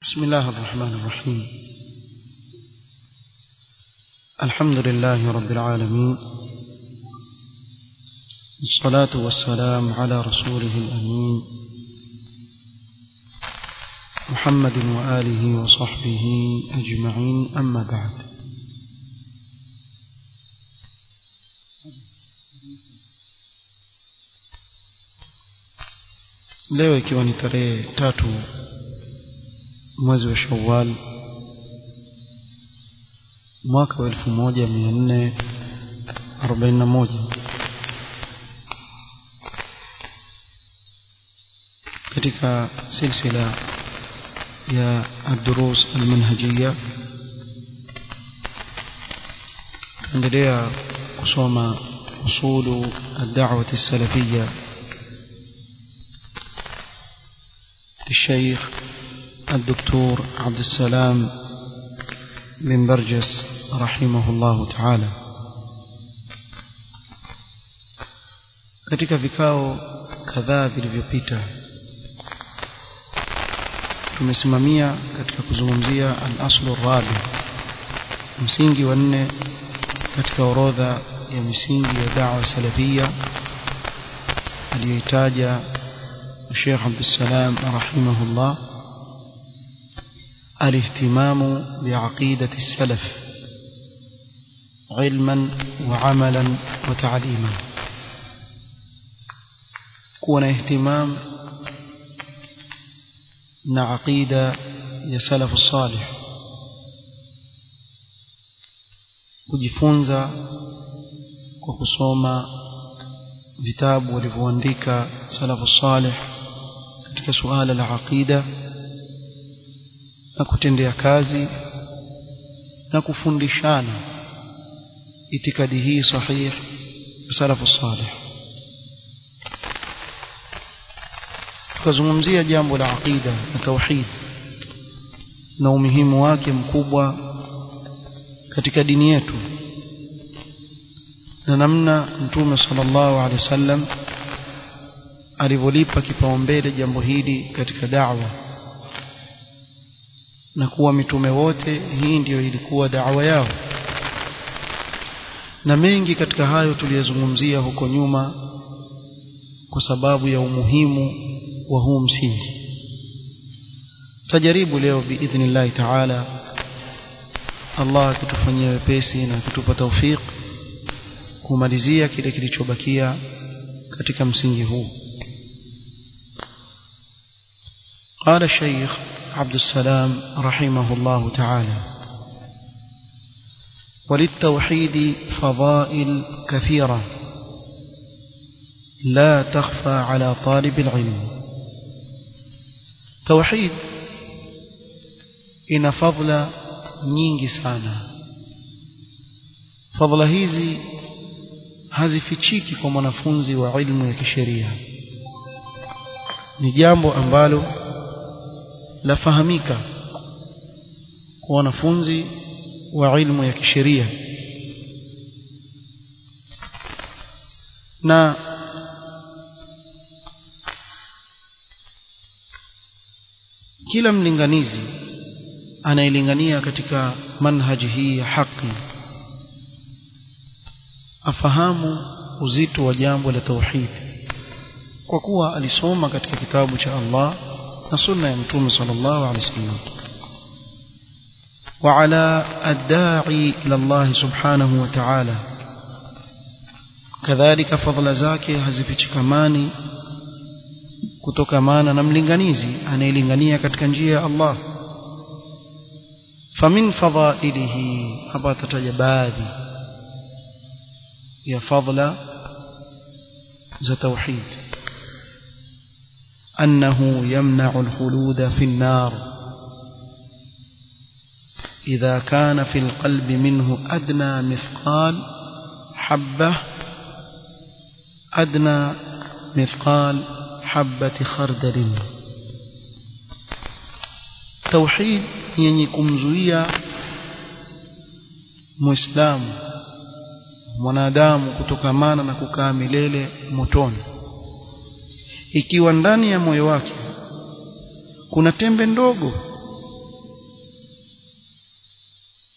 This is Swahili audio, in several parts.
بسم الله الرحمن الرحيم الحمد لله رب العالمين الصلاة والسلام على رسوله الأمين محمد وآله وصحبه أجمعين أما بعد leo ikiwa ni tarehe tatu mwezi wa shawal mwaka wa elfu moja mia nne arobaini na moja katika silsila ya الدروس المنهجية tuendelea kusoma usulu الدعوة السلفية للشيخ الدكتور عبد السلام بن برجس رحمه الله تعالى katika vikao kadhaa vilivyopita tumesimamia katika kuzungumzia al-aslu rabi msingi wa nne katika orodha ya misingi ya da'wa salafia aliyoitaja Sheikh Abdul Salam rahimahullah الاهتمام بعقيدة السلف علما وعملا وتعليما كون اهتمام na aqida ya salafu salih kujifunza kwa kusoma vitabu walivyoandika salafu salih katika suala la aqida na kutendea kazi na kufundishana itikadi hii sahih ya salafu salih tukazungumzia jambo la aqida na tauhid na umuhimu wake mkubwa katika dini yetu na namna mtume sallallahu alaihi wasallam alivyolipa kipaumbele jambo hili katika da'wa na kuwa mitume wote hii ndiyo ilikuwa da'wa yao na mengi katika hayo tuliyozungumzia huko nyuma kwa sababu ya umuhimu wa huu msingi tajaribu leo biidhnillahi taala Allah akitufanyia wepesi na akitupa taufik kumalizia kile kilichobakia katika msingi huu قال الشيخ عبد السلام رحمه الله تعالى وللتوحيد فضائل كثيرة لا تخفى على طالب العلم توحيد ina fadhila nyingi sana fadhila hizi hazifichiki kwa mwanafunzi wa ilmu ya kisheria ni jambo ambalo lafahamika kwa wanafunzi wa ilmu ya kisheria na kila mlinganizi anayelingania katika manhaji hii ya haki afahamu uzito wa jambo la tauhid kwa kuwa alisoma katika kitabu cha Allah na sunna ya mtume sallallahu alaihi wasallam وعلى الداعي إلى الله سبحانه وتعالى كذلك فضل zake hazifichikamani kutokamana na mlinganizi anayelingania katika njia ya Allah famin fadhailihi hapa tataja baadhi ya fadla za tauhid أنه يمنع الخلود في النار إذا كان في القلب منه أدنى مثقال حبة أدنى مثقال حبة خردل توحيد yenye kumzuia muislamu mwanadamu kutokamana na kukaa milele motoni ikiwa ndani ya moyo wake kuna tembe ndogo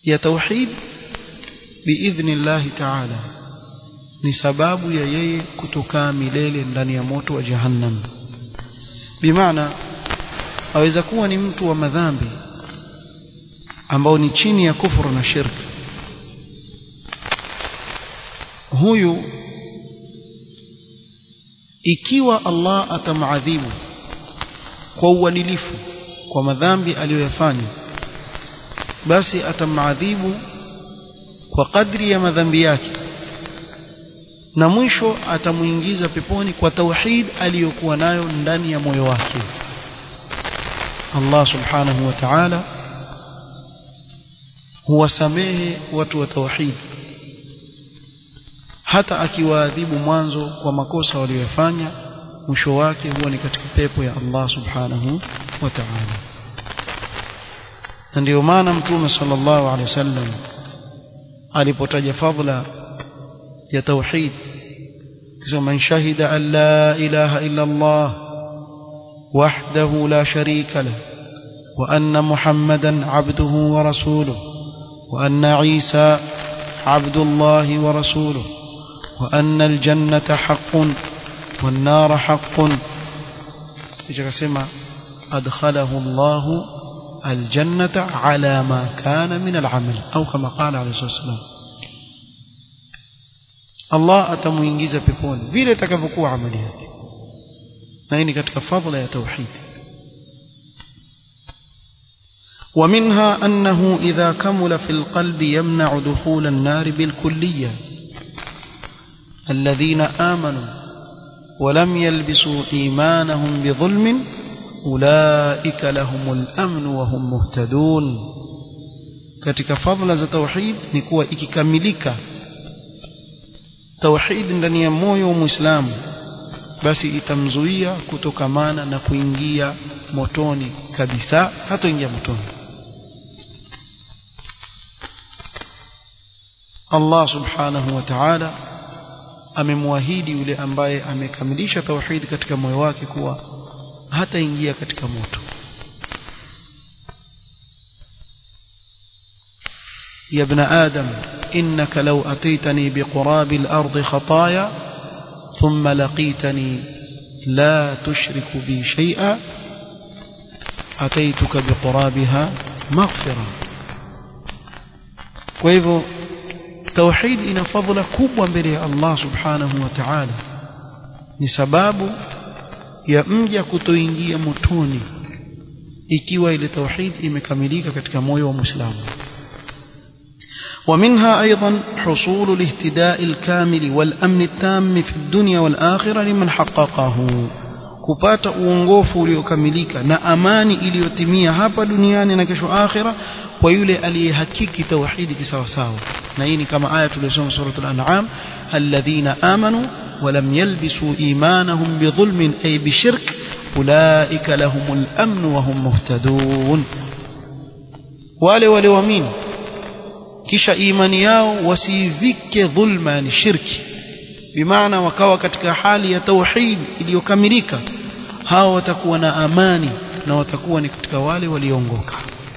ya tauhid biidhnillahi ta'ala ni sababu ya yeye kutokaa milele ndani ya moto wa jahannam bimaana aweza kuwa ni mtu wa madhambi ambao ni chini ya kufuru na shirki huyu ikiwa Allah atamadhibu kwa uadilifu kwa madhambi aliyoyafanya basi atamadhibu kwa kadri ya madhambi yake na mwisho atamuingiza peponi kwa tauhid aliyokuwa nayo ndani ya moyo wake Allah subhanahu wa ta'ala huwasamehe watu wa tauhid hata akiwaadhibu mwanzo kwa makosa waliyofanya mwisho wake huwa ni katika pepo ya Allah subhanahu wa ta'ala na ndio maana mtume sallallahu alaihi wasallam alipotaja fadhila ya tauhid kisema man shahida an la ilaha illa Allah wahdahu la sharika lahu wa anna muhammadan abduhu wa rasuluhu wa anna isa abdullahi wa rasuluhu wa anna aljannata haqqun wan nar haqqun kisha akasema adkhalahu Allahu aljannata ala ma kana min alamal au kama qala alayhi wasallam Allah atamuingiza peponi vile itakavyokuwa amali yake na hii ni katika fadhila ya tauhid ومنها أنه إذا كمل في القلب يمنع دخول النار بالكلية الذين آمنوا ولم يلبسوا إيمانهم بظلم أولئك لهم الأمن وهم مهتدون katika fadhila za tauhid ni kuwa ikikamilika tauhid ndani ya moyo wa muislamu basi itamzuia kutokamana na kuingia motoni kabisa hatoingia motoni Allah subhanahu wa ta'ala amemwahidi yule ambaye amekamilisha tauhid katika moyo wake kuwa hataingia katika moto يا ابن آدم إنك لو أتيتني بقراب الأرض خطايا ثم لقيتني لا تشرك بي شيئا أتيتك بقرابها مغفرة وإذا توحيد إن فضل كبوا mbele الله سبحانه وتعالى ni sababu ya mja kutoingia motoni ikiwa ile tauhid imekamilika katika moyo wa muislamu ومنها أيضا حصول الاهتداء الكامل والأمن التام في الدنيا والآخرة لمن حققه kupata uongofu uliokamilika na amani iliyotimia hapa duniani na kesho akhira kwa yule aliyehakiki tauhidi kisawasawa na hii ni kama aya tuliyosoma suratul an'am alladhina amanu ولم يلبسوا إيمانهم بظلم أي بشرك أولئك لهم الأمن وهم مهتدون wale walioamini kisha imani yao wasivike dhulma ni shirki bimaana wakawa katika hali ya tauhid iliyokamilika hao watakuwa na amani na watakuwa ni katika wale walioongoka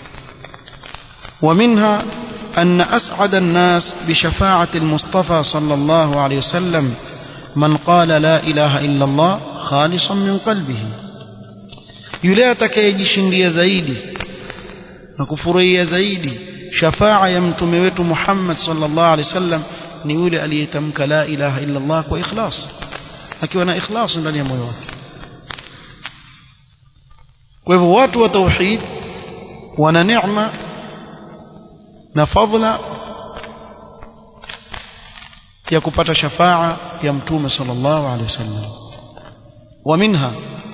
ومنها أن أسعد الناس بشفاعة المصطفى صلى الله عليه وسلم من قال لا إله إلا الله خالصا من قلبه yule atakayejishindia zaidi na kufurahia zaidi shafaa ya mtume wetu Muhammad sallallahu alaihi wasallam ni yule aliyetamka la ilaha illa Allah kwa ikhlas akiwa na ikhlas ndani ya moyo wake kwa hivyo watu wa tauhid wana neema na fadhila ya kupata shafaa ya mtume sallallahu alaihi wasallam ومنها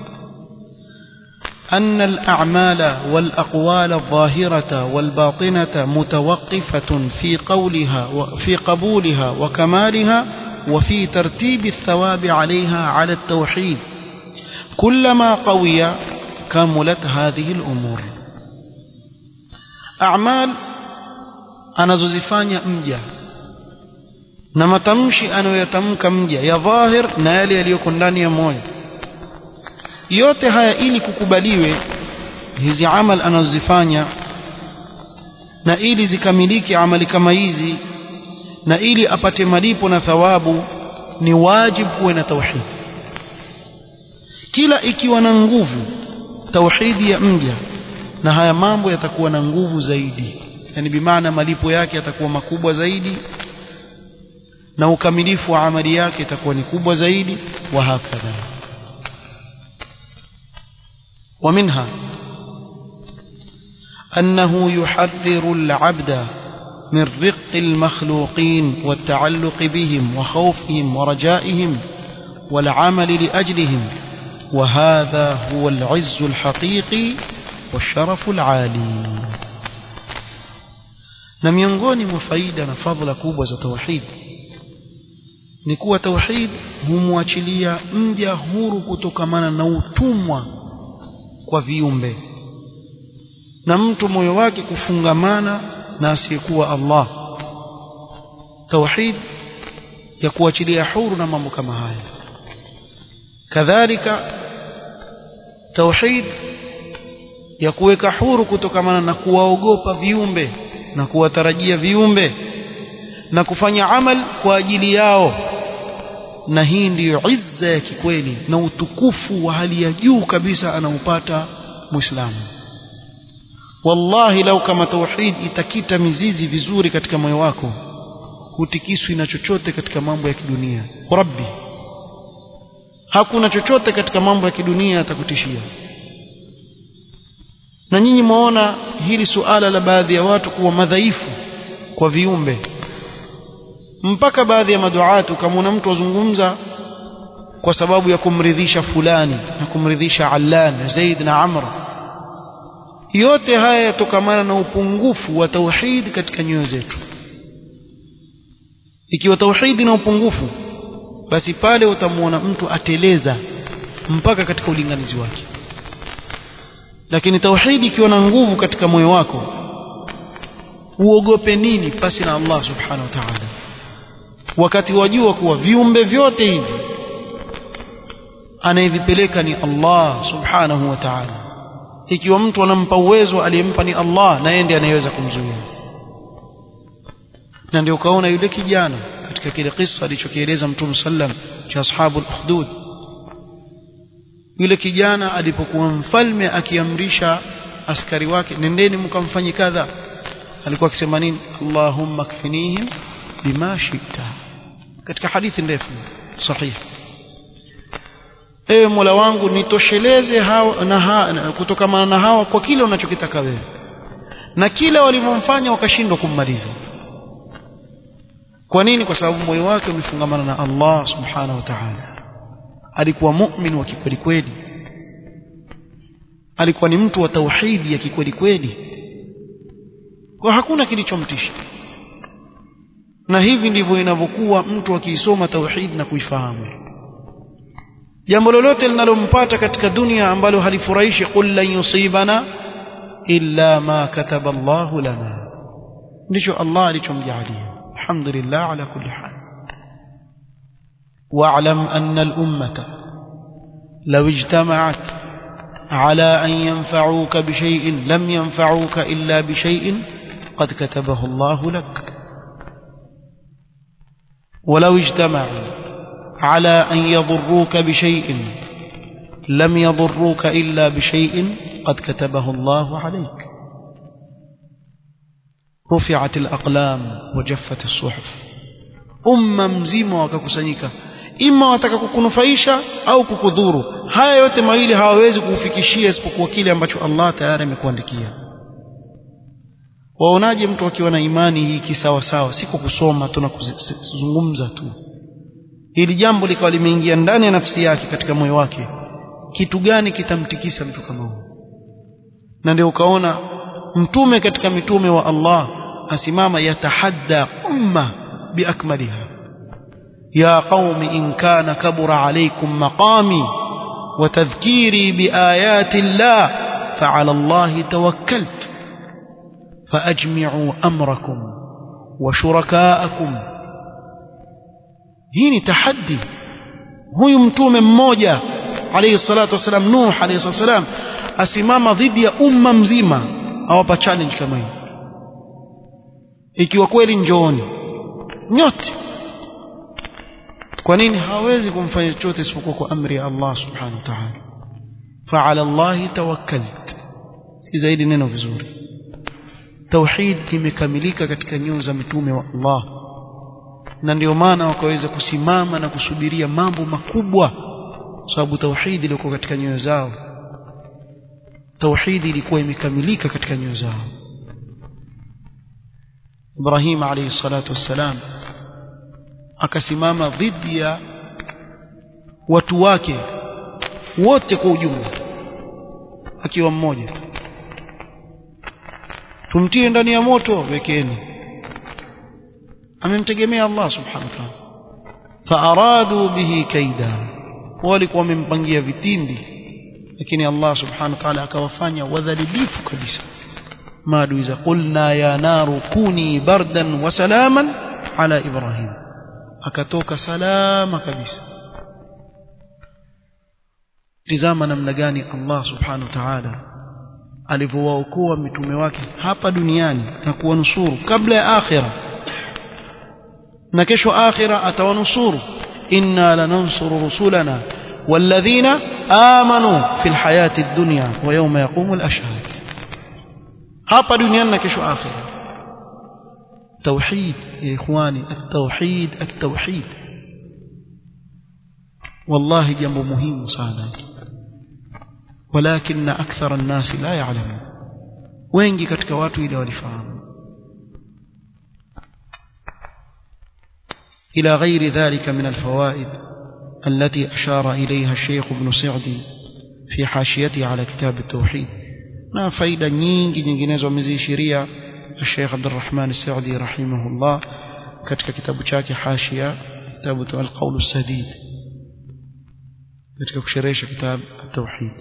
أن الأعمال والأقوال الظاهرة والباطنة متوقفة في قولها في قبولها وكمالها وفي ترتيب الثواب عليها على التوحيد كلما قوي كملت هذه الأمور أعمال anazozifanya mja na matamshi anayoyatamka mja ya dhahir na yale yaliyoko ndani ya moyo yote haya ili kukubaliwe hizi amal anazozifanya na ili zikamiliki amali kama hizi na ili apate malipo na thawabu ni wajibu kuwe na tauhid kila ikiwa na nguvu tauhidi ya mja na haya mambo yatakuwa na nguvu zaidi yani bimaana malipo yake yatakuwa makubwa zaidi na ukamilifu wa amali yake itakuwa ni kubwa zaidi wa hakadha ومنها أنه يحذر العبد من رق المخلوقين والتعلق بهم وخوفهم ورجائهم والعمل لأجلهم وهذا هو العز الحقيقي والشرف العالي na miongoni mwa faida na fadhila kubwa za tauhid ni kuwa tauhid humwachilia mja huru kutokamana na utumwa kwa viumbe na mtu moyo wake kufungamana na asiyekuwa Allah tauhid ya kuachilia huru na mambo kama haya kadhalika tauhid ya kuweka huru kutokamana na kuwaogopa viumbe na kuwatarajia viumbe na kufanya amal kwa ajili yao na hii ndiyo izza ya kikweli na utukufu wa hali ya juu kabisa anaupata muislamu wallahi lau kama tauhid itakita mizizi vizuri katika moyo wako hutikiswi na chochote katika mambo ya kidunia rabbi hakuna chochote katika mambo ya kidunia atakutishia na nyinyi mwaona hili suala la baadhi ya watu kuwa madhaifu kwa viumbe mpaka baadhi ya maduatu kama mtu azungumza kwa sababu ya kumridhisha fulani na kumridhisha Allan na Zaid na Amr yote haya yatokamana na upungufu wa tauhid katika nyoyo zetu ikiwa tauhidi na upungufu basi pale utamwona mtu ateleza mpaka katika ulinganizi wake lakini tauhidi ikiwa na nguvu katika moyo wako uogope nini pasi na Allah subhanahu wa ta'ala wakati wajua kuwa viumbe vyote hivi anayevipeleka ni Allah subhanahu wa ta'ala ikiwa mtu anampa uwezo aliyempa ni Allah na yeye ndiye anayeweza kumzuia na ndio ukaona yule kijana katika kile kisa alichokieleza Mtume sallam cha ashabul ukhdud yule kijana alipokuwa mfalme akiamrisha askari wake nendeni mkamfanye kadha alikuwa akisema nini Allahumma kfinihim bima shita katika hadithi ndefu sahihi ewe Mola wangu nitosheleze hawa na ha, kutokamana na hawa kwa kile unachokitaka wewe na kila walivyomfanya wakashindwa kummaliza kwa nini kwa sababu moyo wake umefungamana na Allah subhanahu wa ta'ala alikuwa mu'min wa kikweli kweli alikuwa ni mtu wa tauhidi ya kikweli kweli kwa hakuna kilichomtisha na hivi ndivyo inavyokuwa mtu akiisoma tauhid na kuifahamu jambo lolote linalompata katika dunia ambalo halifurahishi qul lan yusibana illa ma kataba Allahu lana ndicho Allah alichomjalia alhamdulillah ala kulli hal واعلم أن الأمة لو اجتمعت على أن ينفعوك بشيء لم ينفعوك إلا بشيء قد كتبه الله لك ولو اجتمعوا على أن يضروك بشيء لم يضروك إلا بشيء قد كتبه الله عليك رفعت الأقلام وجفت الصحف أمة مزيمة وككسنيكا ima wataka kukunufaisha au kukudhuru haya yote mawili hawawezi kuufikishia isipokuwa kile ambacho Allah tayari amekuandikia waonaje mtu akiwa na imani hii kisawasawa si kwa kusoma tu na kuzungumza tu hili jambo likawa limeingia ndani ya nafsi yake katika moyo wake kitu gani kitamtikisa mtu kama huyo na ndio ukaona mtume katika mitume wa Allah asimama yatahadda umma biakmaliha يا قوم إن كان كبر عليكم مقامي وتذكيري بآيات الله فعلى الله توكلت فأجمعوا أمركم وشركاءكم هيني تحدي هو يمتوم مmoja عليه الصلاة والسلام نوح عليه الصلاة والسلام asimama dhidi ya umma mzima awapa challenge kama hii ikiwa kweli njooni nyote kwa nini hawezi kumfanya chochote isipokuwa kwa amri ya Allah subhanahu wa ta'ala fa'ala Allah tawakkalt si zaidi neno vizuri tauhid imekamilika katika nyoyo za mitume wa Allah na ndio maana wakaweza kusimama na kusubiria mambo makubwa sababu tauhid ilikuwa katika nyoyo zao tauhid ilikuwa imekamilika katika nyoyo zao Ibrahim alayhi salatu wassalam akasimama dhidi ya watu wake wote kwa ujumla akiwa mmoja tumtie ndani ya moto wekeni amemtegemea Allah subhanahu wa ta'ala faaradu bihi kaida walikuwa wamempangia vitindi lakini Allah subhanahu wa ta'ala akawafanya wadhalilifu kabisa maadui za qulna ya naru kuni bardan wa salaman ala ibrahim akatoka salama kabisa tizama namna gani Allah subhanahu wa ta'ala alivyowaokoa mitume wake hapa duniani na kuwanusuru kabla ya akhira na kesho akhira atawanusuru inna lanansuru rusulana والذين آمنوا في الحياة الدنيا ويوم يقوم الأشهاد hapa duniani na kesho akhira توحيد يا إخواني التوحيد التوحيد والله جنب مهم sana ولكن أكثر الناس لا يعلمون wengi katika watu ile walifahamu إلى غير ذلك من الفوائد التي أشار إليها الشيخ ابن سعدي في حاشيته على كتاب التوحيد na faida nyingi nyinginezo ameziishiria الشيخ عبد الرحمن السعدي رحمه الله katika kitabu chake hashia kitabu القول السديد katika kusherehesha كتاب التوحيد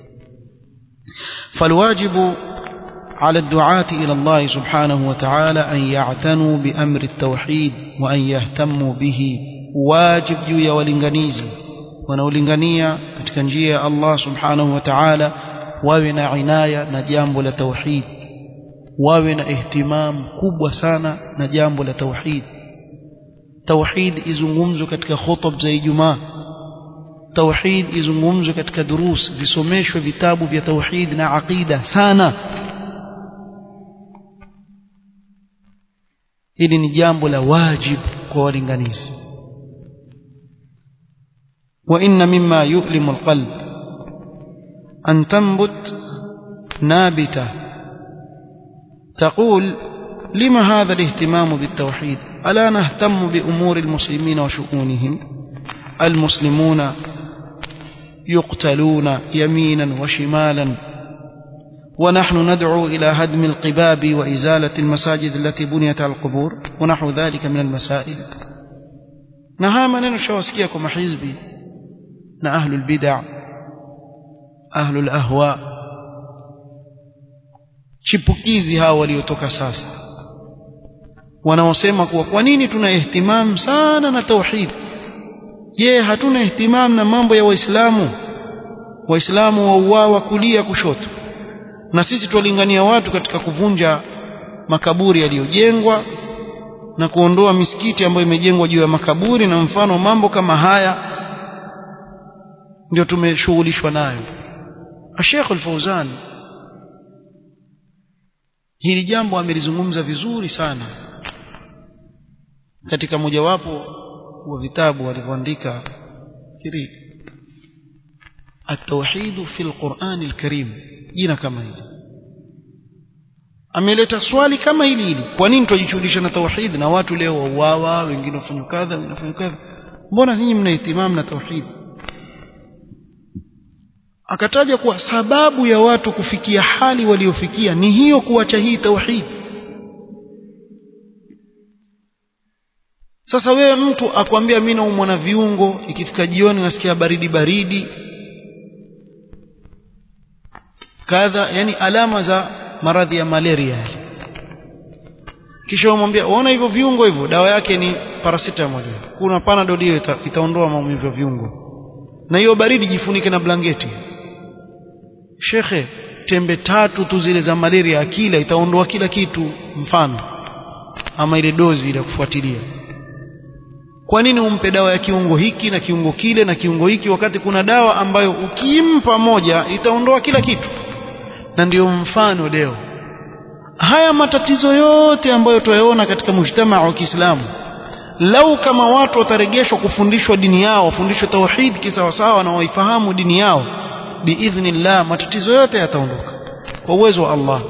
فالواجب على الدعاة إلى الله سبحانه وتعالى أن يعتنوا بأمر التوحيد وأن يهتموا به واجب juu ya walinganizi wanaolingania katika njia ya Allah subhanahu wa ta'ala wawe na inaya na jambo la tauhid wawe na ihtimam kubwa sana na jambo la tauhid tauhid izungumzwe katika khutub za Ijumaa tauhid izungumzwe katika durus visomeshwe vitabu vya tauhid na aqida sana hili ni jambo la wajib kwa walinganizi وإن مما يؤلم القلب أن تنبت نابتة تقول لما هذا الاهتمام بالتوحيد ألا نهتم بأمور المسلمين وشؤونهم المسلمون يقتلون يمينا وشمالا ونحن ندعو إلى هدم القباب وإزالة المساجد التي بنيت على القبور ونحو ذلك من المسائل نهاما نشوسكيكم حزبي na ahlul bid'a ahlul ahwa chipukizi hao waliotoka sasa wanaosema kuwa kwa nini tuna ihtimam sana na tauhid je hatuna ihtimam na mambo ya waislamu waislamu wauawa kulia kushoto na sisi tuwalingania watu katika kuvunja makaburi yaliyojengwa na kuondoa misikiti ambayo imejengwa juu ya makaburi na mfano mambo kama haya ndio tumeshughulishwa nayo Sheikh Al-Fauzan hili jambo amelizungumza vizuri sana katika mojawapo wa vitabu alivyoandika kiri at-tauhid fi al-Qur'an al-Karim jina kama hili ameleta swali kama hili hili kwa nini tunajishughulisha na tauhid na watu leo wauawa wengine wafanya kadha wengine wafanya kadha mbona nyinyi mna ihtimam na tauhid akataja kuwa sababu ya watu kufikia hali waliofikia ni hiyo kuacha hii tauhid sasa wewe mtu akwambia mimi naumwa na viungo ikifika jioni nasikia baridi baridi kadha yani alama za maradhi ya malaria kisha umwambia unaona hivyo viungo hivyo dawa yake ni paracetamol kuna panadol hiyo ita, itaondoa maumivu ya viungo na hiyo baridi jifunike na blanketi shekhe tembe tatu tu zile za malaria akila itaondoa kila kitu mfano ama ile dozi ile kufuatilia kwa nini umpe dawa ya kiungo hiki na kiungo kile na kiungo hiki wakati kuna dawa ambayo ukimpa moja itaondoa kila kitu na ndio mfano leo haya matatizo yote ambayo tuyaona katika mujtamaa wa Kiislamu lau kama watu wataregeshwa kufundishwa dini yao wafundishwe tauhid kisawasawa na waifahamu dini yao biidhnillah matatizo yote yataondoka kwa uwezo wa Allah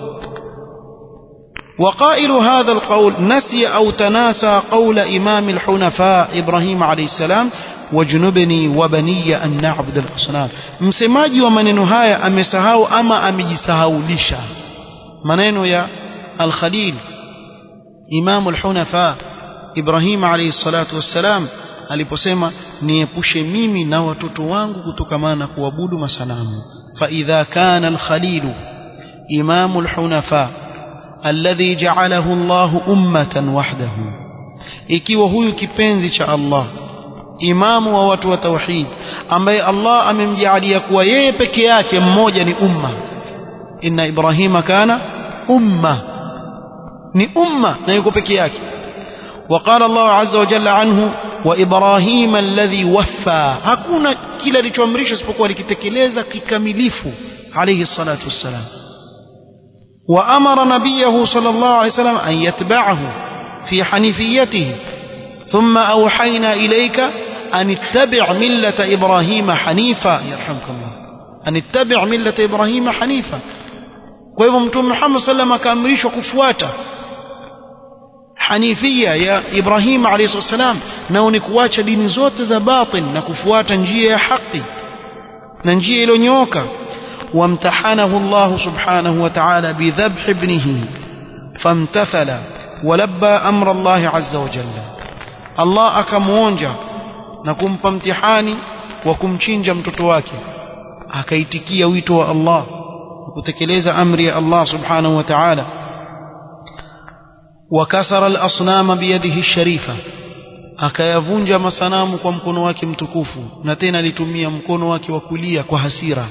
وقائل هذا القول نسي أو تناسى قول إمام الحنفاء إبراهيم عليه السلام واجنبني وبني أن نعبد الأصنام msemaji wa maneno haya amesahau ama amejisahaulisha maneno ya al-Khalil Imam al-Hunafa Ibrahim alayhi salatu wassalam aliposema niepushe mimi na watoto wangu kutokamana na kuabudu masanamu fa idha kana al-Khalil Imam al-Hunafa alladhi ja'alahu Allah ummatan wahdahu ikiwa huyu kipenzi cha Allah imamu wa watu wa tauhid ambaye Allah amemjaalia kuwa yeye peke yake mmoja ni umma inna ibrahima kana umma ni umma na yuko peke yake وقال الله عز وجل عنه وإبراهيم الذي وفى hakuna kila alichoamrishwa isipokuwa likitekeleza kikamilifu alayhi salatu wassalam وأمر نبيه صلى الله عليه وسلم أن يتبعه في حنيفيته ثم أوحينا إليك أن اتبع ملة إبراهيم حنيفا يرحمك الله أن اتبع ملة إبراهيم حنيفا kwa hivyo mtume Muhammad sallam akaamrishwa kufuata hanifia ya Ibrahim alayhi salam nao ni kuacha dini zote za batil na kufuata njia ya haki na njia iliyonyooka وامتحنه الله سبحانه وتعالى بذبح ابنه فامتثل ولبى أمر الله عز وجل الله أكمونجا نكم امتحاني وكمchinja mtoto wake akaitikia wito wa Allah kutekeleza amri ya Allah subhanahu wa ta'ala wakasara al-asnama biyadihi sharifa akayavunja masanamu kwa mkono wake mtukufu na tena alitumia mkono wake wa kulia kwa hasira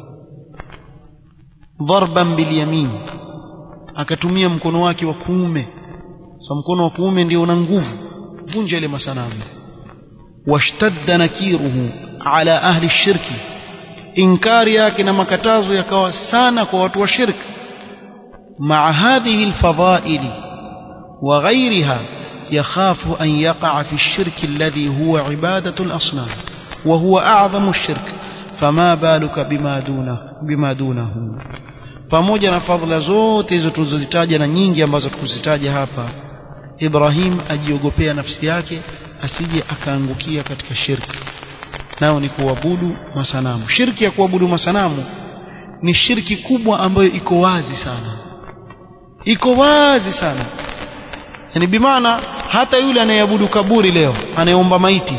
dharban bilyamin akatumia mkono wake wa kuume sa mkono wa kuume ndio una nguvu vunja ile masanamu washtadda nakiruhu ala ahli shirki inkari yake na makatazo yakawa sana kwa watu wa shirki مع هذه الفضائل وغيرها يخاف أن يقع في الشرك الذي هو عبادة الأصنام وهو أعظم الشرك فما بالك بما دونه, بما دونه pamoja na fadhila zote hizo tulizozitaja na nyingi ambazo tukuzitaja hapa Ibrahim ajiogopea nafsi yake asije akaangukia katika shirki nao ni kuabudu masanamu shirki ya kuabudu masanamu ni shirki kubwa ambayo iko wazi sana iko wazi sana yani bimaana hata yule anayeabudu kaburi leo anayeomba maiti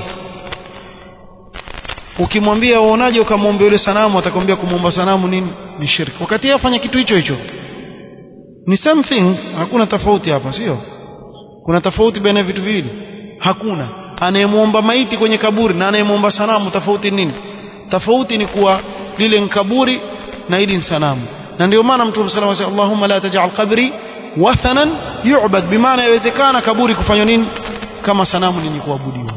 ukimwambia uonaje ukamwomba yule sanamu atakwambia kumwomba sanamu nini ni shirki wakati yeye afanya kitu hicho hicho ni something hakuna tofauti hapa sio kuna tofauti baina ya vitu viwili hakuna anayemwomba maiti kwenye kaburi na anayemwomba sanamu tofauti nini tofauti ni kuwa lile ni kaburi na hili ni sanamu na ndio maana mtume sallallahu alayhi wasallam Allahumma la taj'al qabri wathanan yu'bad bimaana yawezekana kaburi kufanywa nini kama sanamu ni kuabudiwa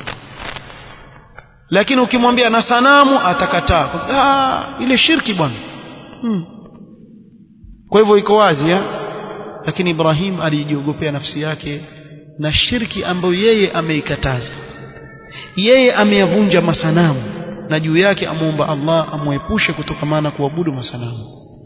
lakini ukimwambia na sanamu atakataa ah ile shirki bwana hmm. kwa hivyo iko wazi ya? lakini Ibrahim alijiogopea nafsi yake na shirki ambayo yeye ameikataza yeye ameyavunja masanamu na juu yake amuomba Allah amwepushe kutokamana kuabudu masanamu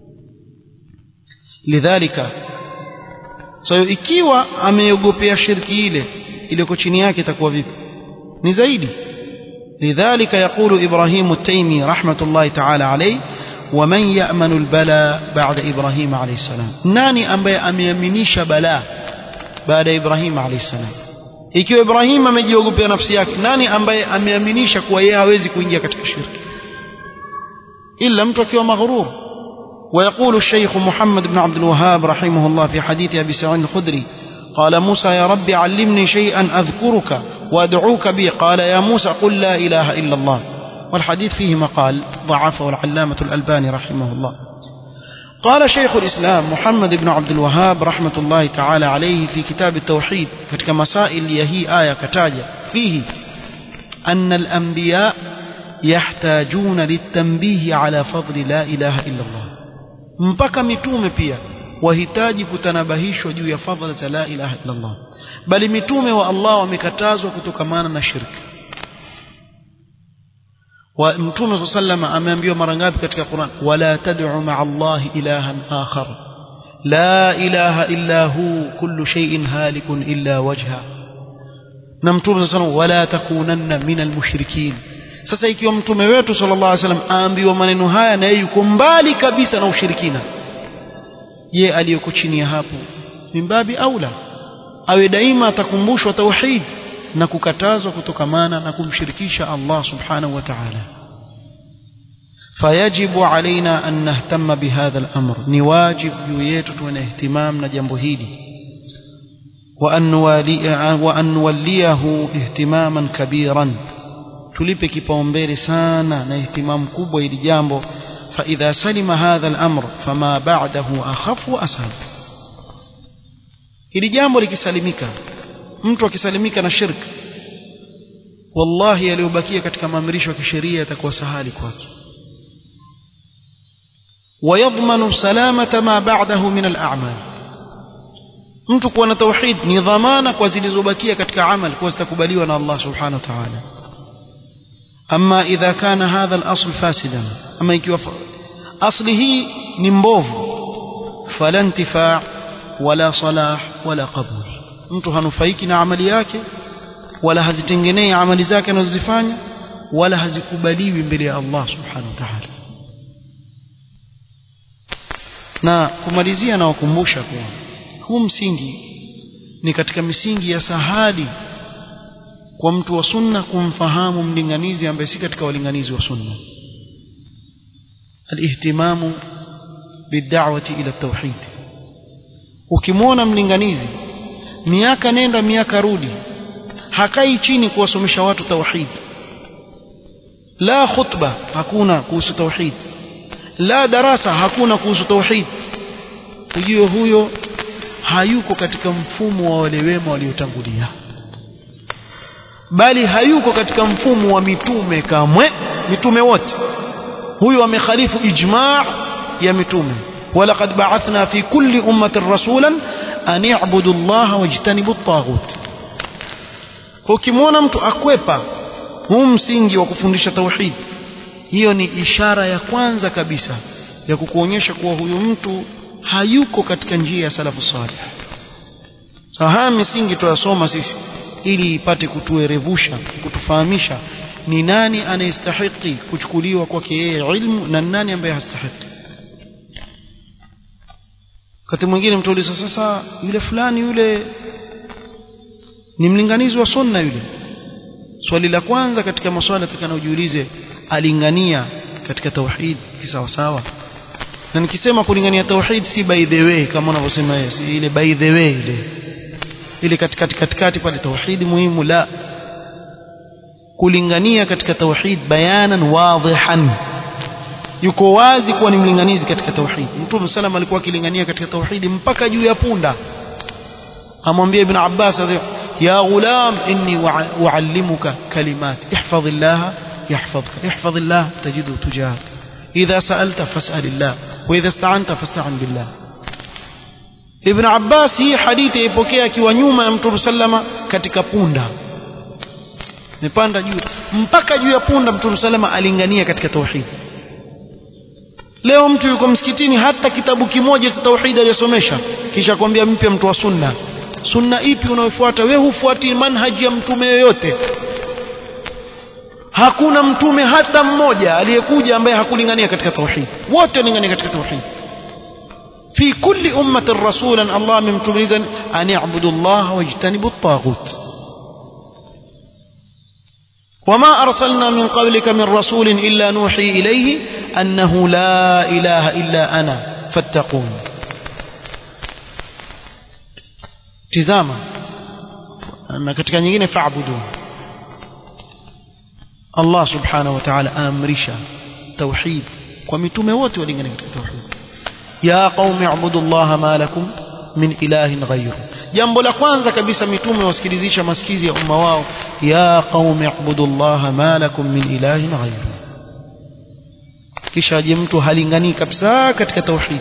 lidhalika so ikiwa ameogopea shirki ile iliyoko chini yake itakuwa vipi ni zaidi لذلك يقول إبراهيم التيمي رحمة الله تعالى عليه ومن يأمن البلاء بعد إبراهيم عليه السلام ناني أمبي أميمنيش بلاء بعد إبراهيم عليه السلام ikiwa Ibrahim amejiogopea nafsi yake nani ambaye ameaminisha kuwa yeye hawezi kuingia katika shirki ila mtu akiwa maghrur ويقول الشيخ محمد بن عبد الوهاب رحمه الله في حديث أبي سعيد الخدري قال موسى يا رب علمني شيئا أذكرك وأدعوك به قال يا موسى قل لا إله إلا الله والحديث فيه مقال ضعفه العلامة الألباني رحمه الله قال شيخ الإسلام محمد بن عبد الوهاب رحمة الله تعالى عليه في كتاب التوحيد كتك مسائل يهي آية كتاجة فيه أن الأنبياء يحتاجون للتنبيه على فضل لا إله إلا الله mpaka mitume pia wahitaji kutanabahishwa juu ya fadhila za la ilaha illa Allah bali mitume wa Allah wamekatazwa kutokamana na shirki wa mtume sallama ameambiwa mara ngapi katika Qur'an wala tad'u ma'a Allah ilahan akhar la ilaha illa hu kullu shay'in halikun illa wajha na mtume sallallahu wala takunanna minal mushrikin sasa ikiwa mtume wetu sallallahu alaihi wasallam aambiwa maneno haya na yeye yuko mbali kabisa na ushirikina je aliyoko chini ya hapo mimbabi aula awe daima atakumbushwa tauhid na kukatazwa kutokamana na kumshirikisha Allah subhanahu wa ta'ala فيجب علينا أن نهتم بهذا الأمر نواجب يويت ونهتمام نجنب هيدي وأن, نوالي وأن نوليه اهتماما كبيرا tulipe kipaumbele sana na ihtimamu kubwa ili jambo فإذا سلم هذا الأمر فما بعده أخف وأسهل ili jambo likisalimika mtu akisalimika na shirk wallahi yaliyobakia katika maamrisho ya kisheria yatakuwa sahali kwake ويضمن سلامة ما بعده من الأعمال mtu kuwa na tauhid ni dhamana kwa zilizobakia katika amal kuwa zitakubaliwa na Allah subhanahu wa ta'ala ama idha kana hadha al-asl fasidan ama ikiwa asli hii ni mbovu fala intifa wala salah wala qabul mtu hanufaiki na amali yake wala hazitengenei amali zake anazozifanya wala hazikubaliwi mbele ya Allah subhanahu wa ta'ala na kumalizia na wakumbusha kuwa huu msingi ni katika misingi ya sahali kwa mtu wa sunna kumfahamu mlinganizi ambaye si katika walinganizi wa sunna alihtimamu bid'awati ila tauhid ukimwona mlinganizi miaka nenda miaka rudi hakai chini kuwasomesha watu tauhid la khutba hakuna kuhusu tauhid la darasa hakuna kuhusu tauhid ujue huyo hayuko katika mfumo wa wale wema waliotangulia bali hayuko katika mfumo wa mitume kamwe mitume wote huyo amekhalifu ijma' ya mitume walaqad ba'athna fi kulli ummatin rasulan an i'budu Allah wajtanibu at-taghut ukimwona mtu akwepa huu msingi wa kufundisha tauhid hiyo ni ishara ya kwanza kabisa ya kukuonyesha kuwa huyu mtu hayuko katika njia ya salafu salih sasa haya misingi tuyasoma sisi ili ipate kutuerevusha kutufahamisha ni nani anayestahiki kuchukuliwa kwake yeye ilmu na nani ambaye hastahiki wakati mwingine mtu uliza sasa yule fulani yule ni mlinganizi wa sunna yule swali la kwanza katika maswali tutakanayojiulize alingania katika tauhid kisawa sawa na nikisema kulingania tauhid si by the way kama unavyosema yeye si ile by the way ile ile katikati katikati pale tauhid muhimu la kulingania katika tauhid bayanan wadhihan yuko wazi kuwa ni mlinganizi katika tauhid mtume sallam alikuwa akilingania katika tauhid mpaka juu ya punda amwambia ibn abbas ya ghulam inni uallimuka kalimat ihfazillah يحفظك احفظ الله تجده تجاهك إذا سألت فاسأل الله وإذا استعنت فاستعن بالله ابن عباس hii hadithi ipokea akiwa nyuma ya mtume sallama katika punda nipanda juu mpaka juu ya punda mtume sallama alingania katika tauhid leo mtu yuko msikitini hata kitabu kimoja cha tauhid aliyosomesha kisha kwambia mpya mtu wa sunna sunna ipi unayofuata wewe hufuati manhaji ya mtume yoyote hakuna mtume hata mmoja aliyekuja ambaye hakulingania katika tauhid wote walingania katika tauhid fi kulli ummatin rasulan Allah amemtumiliza an ya'budu Allah wajtanibu at-taghut وما أرسلنا من قبلك من رسول إلا نوحي إليه أنه لا إله إلا أنا فاتقون تزاما أن katika nyingine fa'budu Allah subhanahu wa ta'ala amrisha tauhid kwa mitume wote walingana katika tauhid ya qaumi ibudu llaha ma lakum min ilahin ghayru jambo la kwanza kabisa mitume wasikilizisha masikizi ya umma wao ya qaumi ibudu llaha ma lakum min ilahin ghayru kisha aje mtu halinganii kabisa katika tauhid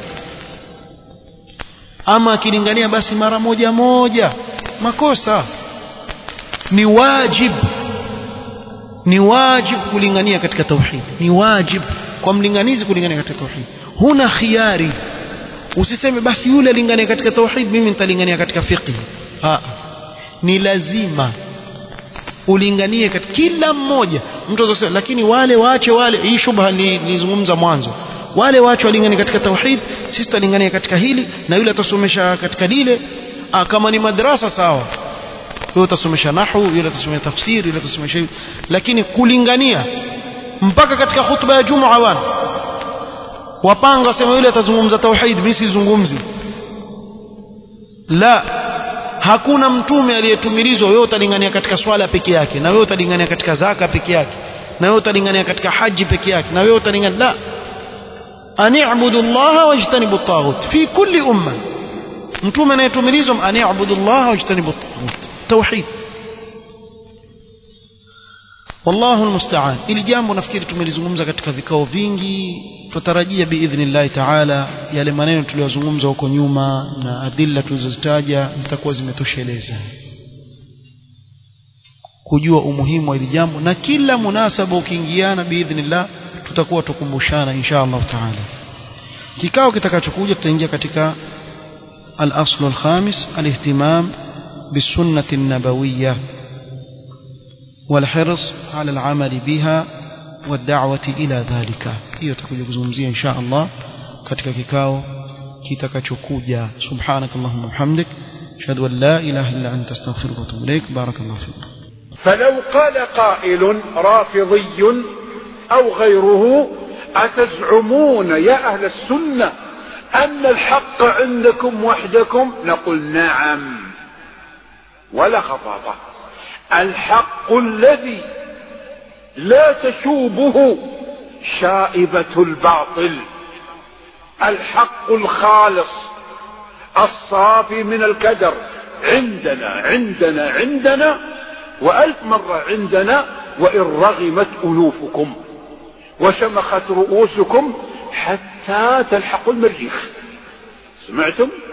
ama akilingania basi mara moja moja makosa ni wajib ni wajib kulingania katika tauhid ni wajib kwa mlinganizi kulingania katika tauhid huna khiari usiseme basi yule alingania katika tauhid mimi nitalingania katika fiqh ha ni lazima ulinganie katika kila mmoja mtu azosema lakini wale waache wale hii shubha nilizungumza mwanzo wale waache walingania katika tauhid sisi tutalingania katika hili na yule atasomesha katika lile ah, kama ni madrasa sawa yule utasomesha nahwu yule atasomesha tafsiri yule atasomesha lakini kulingania mpaka katika khutba ya Jumaa wana wapanga wasema yule atazungumza tauhid mimi sizungumzi la hakuna mtume aliyetumilizwa wewe utalingania katika swala peke yake na wewe utalingania katika zaka peke yake na wewe utalingania katika haji peke yake na wewe utalingania la ani'budu allaha wajtanibu at-taghut fi kulli umma mtume anayetumilizwa ani'budu allaha wajtanibu at-taghut tauhid wallahu almusta'an ili jambo nafikiri tumelizungumza katika vikao vingi tutarajia biidhnillahi taala yale maneno tuliyozungumza huko nyuma na adilla tulizozitaja zitakuwa zimetosheleza kujua umuhimu wa hili jambo na kila munasaba ukiingiana biidhnillah tutakuwa tukumbushana insha Allah taala kikao kitakachokuja tutaingia katika al-asl al-khamis al-ihtimam بالسنة النبوية والحرص على العمل بها والدعوة إلى ذلك hiyo tutakuja kuzungumzia insha Allah katika kikao kitakachokuja subhanakallahumma hamdik ashhadu an la ilaha illa anta astaghfiruka wa atubu ilaik barakallahu fik فلو قال قائل رافضي أو غيره أتزعمون يا أهل السنة أن الحق عندكم وحدكم نقول نعم ولا خطابة الحق الذي لا تشوبه شائبة الباطل الحق الخالص الصافي من الكدر عندنا عندنا عندنا وألف مرة عندنا وإن رغمت أنوفكم وشمخت رؤوسكم حتى تلحقوا المريخ سمعتم